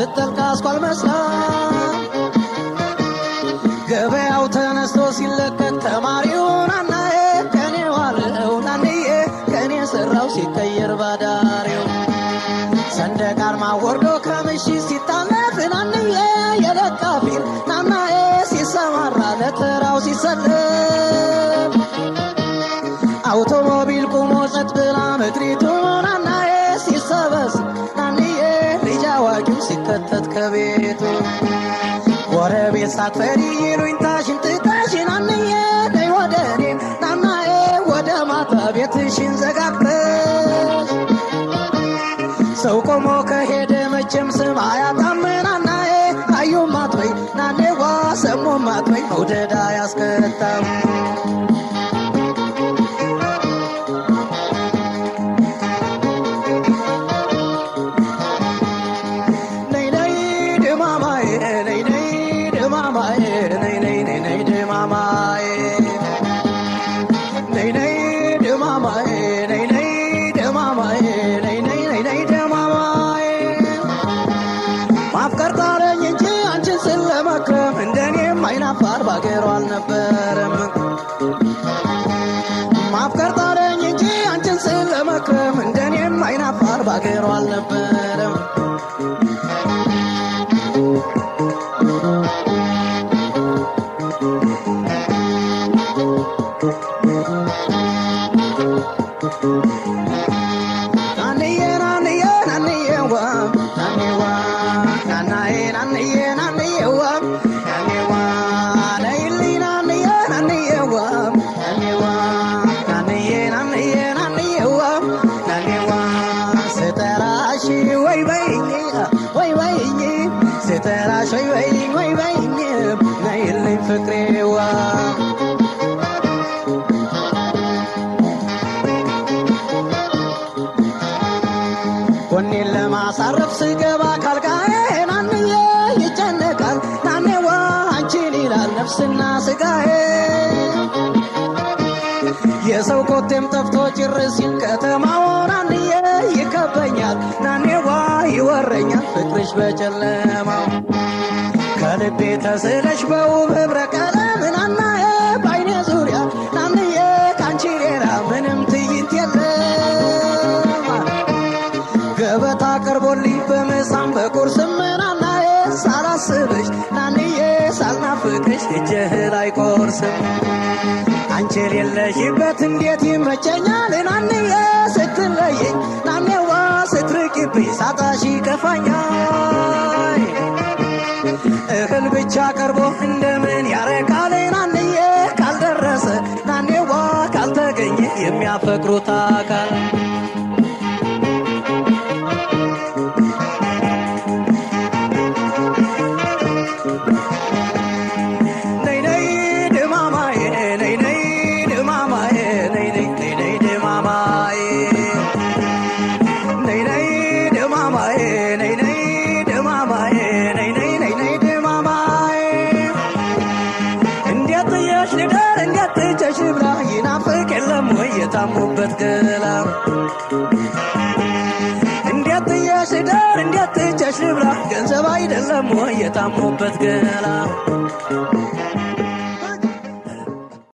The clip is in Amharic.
ስትጠልቅ አስኳል መስላ ገበያው ተነስቶ ሲለቀቅ ተማሪውን አናዬ ከኔ ዋለው ናንዬ ከኔ ሰራው ሲቀየር ባዳሪው ሰንደቅ ዓርማ ወርዶ ከምሽት ሲታለፍ ናንዬ የለቃፊን ናናዬ ሲሰማራ ለተራው ሲሰለፍ አውቶሞቢል ቁሞ ጸጥ ብላ ምድሪቱ ናናዬ ሲሰበስብ ናንዬ ልጅ አዋቂው ሲከተት ከቤቱ ጎረቤት ሳትፈሪ ይሉኝታሽን ትተሽን ናንዬ ነይ ወደ እኔ ናናዬ ወደ ማታ ቤትሽን ዘጋግተሽ ሰው ቆሞ ከሄደ መቼም ስም አያጣም ናናዬ አዩም አትበይ ናኔዋ ሰሙም አትበይ መውደድ አያስከታም ነይ ነይ ድማማዬ ነይ ነይ ድማማዬ ነይ ነይ ነይ ነይ ድማማዬ ነይ ነይ ድማማዬ ነይ ነይ ድማማዬ ነይ ነይ ነይ ነይ ድማማዬ ማፍቀር ጣለኝ እንጂ አንቺን ስለመክረም እንደኔም አይናፋር ባገሩ አልነበረም ማፍቀር ጣለኝ እንጂ አንቺን ስለመክረም እንደኔም አይናፋር ባገሩ አልነበረም ናንዬ ናንዬ ናንዬዋ ናኔዋ ናናዬ ናንዬ ናንዬዋ ናኔዋ ነይልኝ ናንዬ ናንዬዋ ናኔዋ ናንዬ ናንዬ ናንዬዋ ናኔዋ ስጠራሽ ወይ በይኝ ወይ በይኝ ስጠራሽ ወይ በይኝ ወይ በይኝ ነይልኝ ፍቅሬዋ ጎኔን ለማሳረፍ ስገባ ካልጋዬ ናንዬ ይጨነቃል ናኔዋ አንቺን ይላል ነፍስና ስጋዬ የሰው ኮቴም ጠፍቶ ጭር ሲል ከተማው ናንዬ ይከበኛል ናኔዋ ይወረኛል ፍቅርሽ በጨለማው ከልቤ ተስለሽ በውብ ህብረ ቀለም ናናዬ በአይኔ ዙሪያ ናንዬ ካንቺ ሌላ ምንም ትዕይንት የለም ገበታ ቀርቦልኝ በምሳም በቁርስም ናናዬ ሳላስብሽ ናንዬ ሳልናፍቅሽ እጅህ አይቆርስም አንቺ የሌለሽበት እንዴት ይመቸኛል ናንዬ ስትለየኝ ናኔዋ ስትርቂብኝ ሳጣሽ ይከፋኛል እህል ብቻ ቀርቦ እንደምን ያረካል ናንዬ ካልደረሰ ናኔዋ ካልተገኘ የሚያፈቅሩት አካል ነይ ነይ ድማማዬ ነይ ነይ ድማማዬ ነይ ነይ ነይ ነይ ድማማዬ ነይ ነይ ድማማዬ ነይ ነይ ድማማዬ ነይ ነይ ነይ ነይ ድማማዬ እንዴት ጥየሽ ልደር እንዴት ትቼሽ ልብላ ይናፍቅ የለም ወይ የታሙበት ገላ እንዴት ጥየሽ ልደር እንዴት ትቼሽ ልብላ ገንዘብ አይደለም ወይ የታሙበት ገላ